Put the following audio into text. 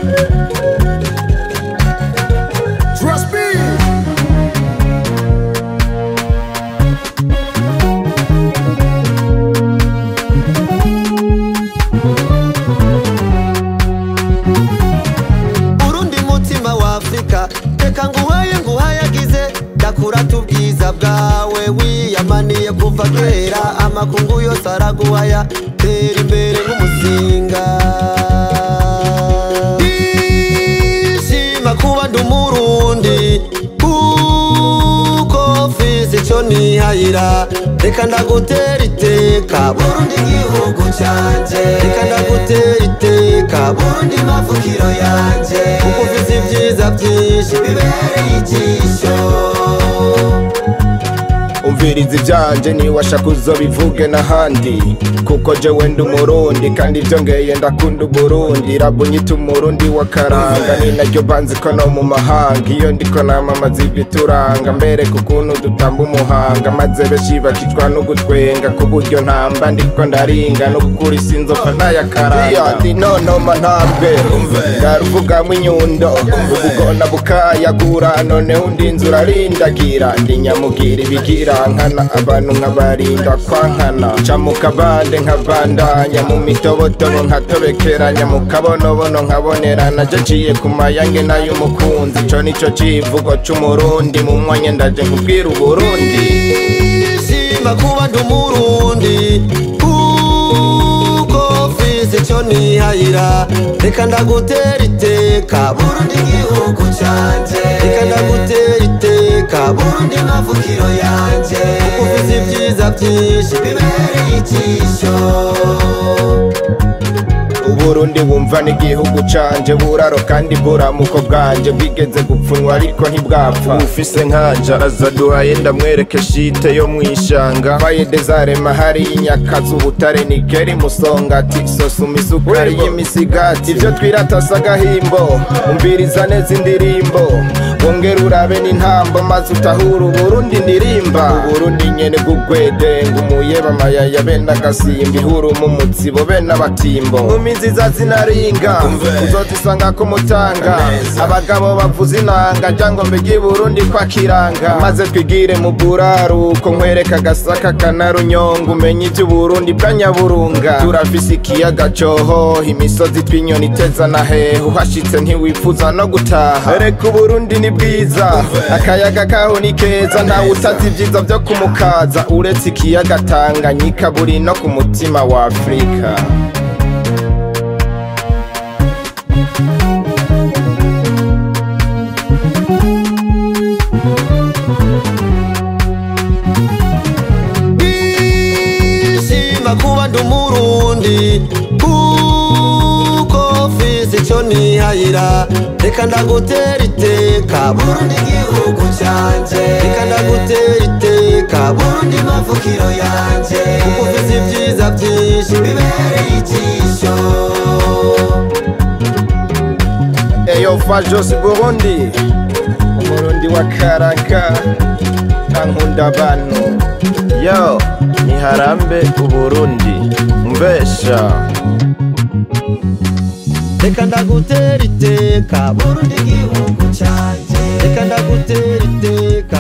Trust me. urundi mutima wa afurika reka nguhaye nguhayagize ndakurata ubwiza bwawe wiyamaniye kuva kera amakungu yose araguhaya tera imbere nk'umuzinga ishima kuba ndi umurundi kuko mfise ico nihayira reka ndagutera iteka burundi igihugu canje reka ndagutera iteka burundi mavukiro yanje kuko ufise ibyiza byinshi bibereye ijisho umviriza ibyanje niwashaka uzobivuge n'ahandi kuko jewe ndi umurundi kandi byongeye ndakunda uburundi rabunyita umurundi w'akaranga ni naryo banzi ko no mu mahanga iyo ndiko namamaza ibituranga mbereka ukuntu dutamba umuhanga maze benshi bakicwa no gutwenga ku buryo ntamba ndiko ndaringa no gukura isinzofa n'ayakaranga ndi nonoma ntabwe ndaruvugamwo inyundo ubugona bukayagura noneho undi nzu urarindagira ndi nyamugira ibigira nkana abantu nkabarinda kwankana ca mu kabande nkabandanya mu mitobotobo nkatobekeranya mu kabonobono nkabonerana je nciye ku mayange n'ay'umukunzi ico nico civugo c'umurundi mu mwanya ndaje nkubwira uburundi shima kuba ndi umurundi kuko mfise ico nihayira reka ndagutera iteka burundi igihugu canje reka ndagutera iteka burundi mavukiro yanje kuko ufise ibyiza byinshi bibereye ijisho uburundi wumva n'igihugu canje buraro kandi buramuko bwanje bwigeze gupfunwa ariko ntibwapfa ufise nkanja azaduhaye ndamwereke shite yo mwishanga bayede zarema hari inyakazi ubutare nikeri musongati sosuma isukari y'imisigati ivyo twiratasa agahimbo umviriza neza indirimbo wongera urabe n'intambo maze utahura uburundi ndirimba uburundi nyene bw'ugwedenga umuyeba amayaya bene agasimba ihuruma umutsibo bene abatimbo nkumi nziza zinaringa uzozisanga ku mutanga abagabo bavuza inanga ryangombe ry'iburundi kwa kiranga maze twigire mu buraruko nkwereka agasaka kanarunyonga umenye ivy'uburundi bwa nyaburunga turafise ikiyaga cohoha imisozi twinyoni iteza na hehe uhashitse ntiwifuza no gutaha reka uburundi ni bwiza akayaga kaho ni keza ntawe utazi ivyiza vyo kumukaza uretse ikiyaga tanganyika buri no ku mutima wa afurika shima kuba ndi umurundi kuko mfise ico nihayira reka ndagutera iteka burundi igihugu canje reka ndagutera iteka burundi mavukiro yanje kuko ufise ibyiza byinshi bibereye ijisho eyo fajos burundi umurundi wa karaka kankunda abantu yo niharambe uburundi mbesha reka ndagutera iteka burundi igihugu canje reka ndagutera iteka